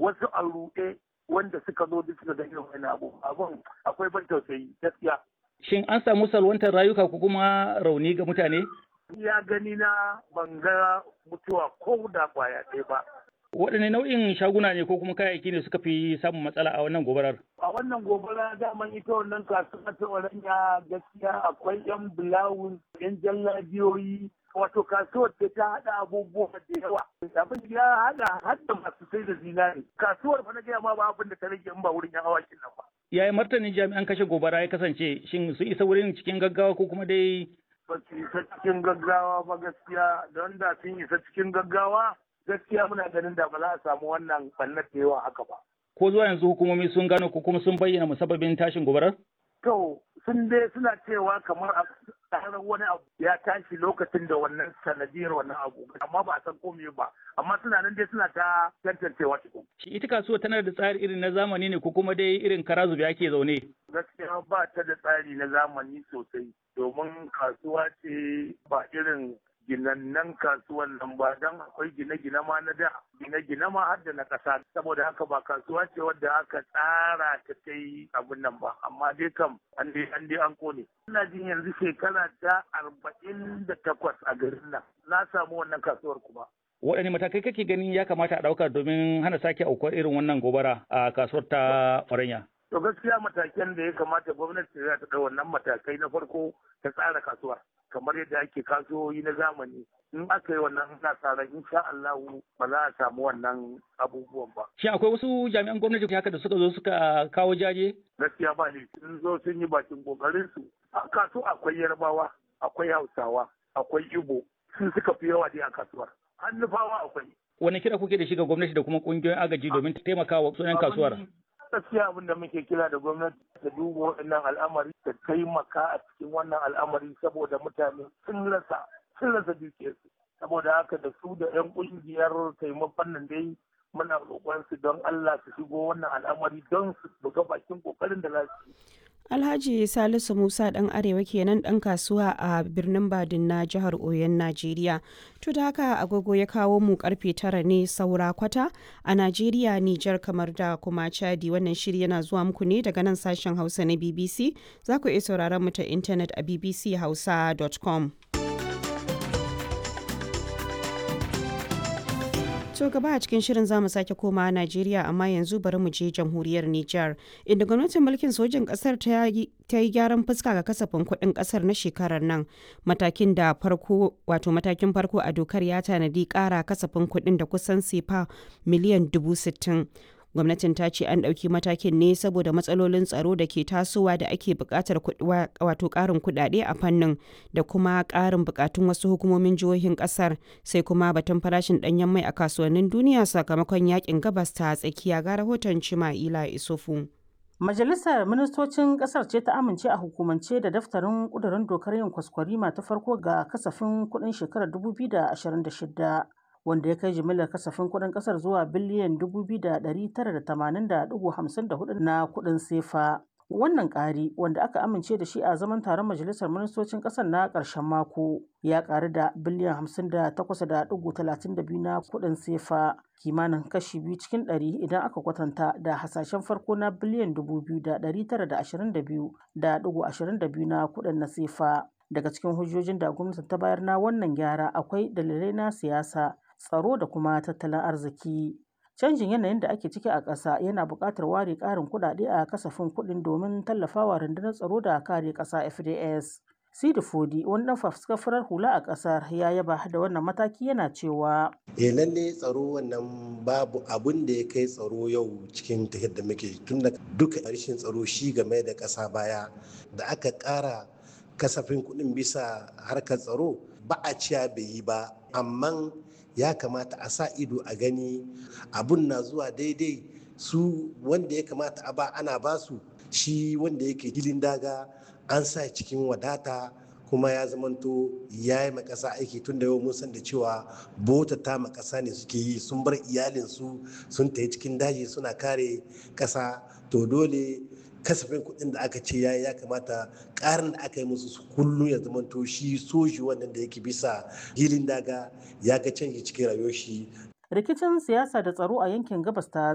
wasu a ruɗe wanda suka zo duk suka ga irin wani abu abun akwai ban tausayi gaskiya Shin an samu salwantar rayuka ko kuma rauni ga mutane? ya gani na ban ga mutuwa ko da kwaya ɗaya ba Waɗanne nau'in shaguna ne ko kuma kayayyaki ne suka fi samun matsala a wannan gobarar? a wannan gobara daman ita wannan kasuwa ta oranya gaskiya akwai yan bulawun yan jallabiyoyi wato kasuwar ce ta haɗa abubuwa da yawa abin ya haɗa hadda masu sai da zinari kasuwar fa na gaya ma ba abin da ta rage in ba wurin yan awakin nan ba Yaya martanin jami'an kashe gobara ya kasance? Shin su isa wurin cikin gaggawa ko kuma dai ba su isa cikin gaggawa ba gaskiya don da sun isa cikin gaggawa gaskiya muna ganin da ba za a samu wannan ɓannar da yawa haka ba ko zuwa yanzu hukumomi sun gano ko kuma sun bayyana musabbabin tashin gobarar? To sun dai suna cewa kamar a tsarar wani abu ya tashi lokacin da wannan sanadiyar wannan abu amma ba a san komai ba amma suna nan dai suna ta tantancewa cikin. Shi ita kasuwa tana da tsari irin na zamani ne ko kuma dai irin kara zube ake zaune? Gaskiya ba ta da tsari na zamani sosai domin kasuwa ce ba irin ginannan kasuwan nan ba don akwai gine-gine ma na da gine-gine ma har da na ƙasa saboda haka ba kasuwa ce wadda aka tsara ta ta yi abin nan ba amma dai kam an dai an dai an kone ina jin yanzu shekara ta arba'in da takwas a garin nan na samu wannan kasuwar kuma Waɗanne matakai kake ganin ya kamata a ɗauka domin hana sake aukuwar irin wannan gobara a kasuwar ta Faranya? To gaskiya matakan da ya kamata gwamnati za ta ɗau wannan matakai na farko ta tsara kasuwar. kamar yadda ake kasuwoyi na zamani in aka yi wannan ina sa ran insha Allah ba za a samu wannan abubuwan ba. Shin akwai wasu jami'an gwamnati haka da suka zo suka kawo jaje? Gaskiya ba ne sun zo sun yi bakin kokarin su. A kasu akwai Yarbawa, akwai Hausawa, akwai Igbo, sun suka fi yawa dai a kasuwar. Hannufawa akwai. Wani kira kuke da shi ga gwamnati da kuma kungiyoyin agaji domin taimakawa sunan kasuwar? gaskiya abin da muke kira da gwamnati ta duba wannan al'amari ta taimaka a cikin wannan al'amari saboda mutane sun rasa sun rasa dukiyarsu saboda haka da su da 'yan kungiyar taimakon nan dai muna roƙon su don Allah su shigo wannan al'amari don su buga bakin kokarin da za su yi Alhaji Salisu Musa ɗan Arewa kenan ɗan kasuwa a birnin Badin na jihar Oyon Najeriya. To da haka agogo ya kawo mu karfe tara ne saura kwata a Najeriya, Nijar kamar da kuma Chadi wannan shiri yana zuwa muku ne daga nan sashen Hausa na BBC. Za ku iya sauraron mu ta intanet a bbchausa.com. To gaba a cikin shirin zamu sake koma Najeriya amma yanzu bari mu je jamhuriyar Nijar inda gwamnatin mulkin sojin kasar ta yi gyaran fuska ga kasafin kuɗin kasar na shekarar nan matakin da farko wato matakin farko a dokar ya tanadi ƙara kasafin kuɗin da kusan sefa miliyan dubu sittin. gwamnatin ta ce an ɗauki matakin ne saboda matsalolin tsaro da ke tasowa da ake buƙatar wato ƙarin kuɗaɗe a fannin da kuma ƙarin buƙatun wasu hukumomin jihohin ƙasar sai kuma batun farashin ɗanyen mai a kasuwannin duniya sakamakon yakin gabas ta tsakiya ga rahoton cima'ila isufu. Majalisar Ministocin Ƙasar ce ta amince a hukumance da daftarin ƙudurin dokar yin kwaskwarima ta farko ga kasafin kuɗin shekarar 2026. wanda ya kai jimillar kasafin kuɗin ƙasar zuwa biliyan 2,980.54 na kuɗin sefa. Wannan ƙari wanda aka amince da shi a zaman taron majalisar ministocin ƙasar na ƙarshen mako ya ƙaru da biliyan 58.32 na kuɗin sefa kimanin kashi biyu cikin ɗari idan aka kwatanta da hasashen farko na biliyan 2,922.22 na kuɗin na sefa. Daga cikin hujjojin da gwamnati ta bayar na wannan gyara akwai dalilai na siyasa tsaro da kuma tattalin arziki. Canjin yanayin da ake ciki a ƙasa yana buƙatar ware ƙarin kuɗaɗe a kasafin kuɗin domin tallafawa rundunar tsaro da kare ƙasa FDS. Sidi Fodi, wani ɗan fafuskar hula a ƙasar ya yaba da wannan mataki yana cewa. Eh lalle tsaro wannan babu abun da ya kai tsaro yau cikin tafiyar da muke tun da duka rashin tsaro shi game da ƙasa baya da aka ƙara kasafin kuɗin bisa harkar tsaro ba a ciya bai yi ba amma ya kamata a sa ido a gani abun na zuwa daidai su wanda ya kamata a ba ana ba su shi wanda yake gilin daga an sa cikin wadata kuma ya zamanto ya yi makasa aiki tun da yau mun san da cewa bota ta makasa ne suke yi sun bar iyalinsu sun tafi cikin daji suna kare kasa to dole kasafin kuɗin da aka ce ya ya kamata ƙarin da aka yi musu kullum ya zamanto shi soji wannan da yake bisa hilin daga ya ga canji cikin rayuwar shi rikicin siyasa da tsaro a yankin gabas ta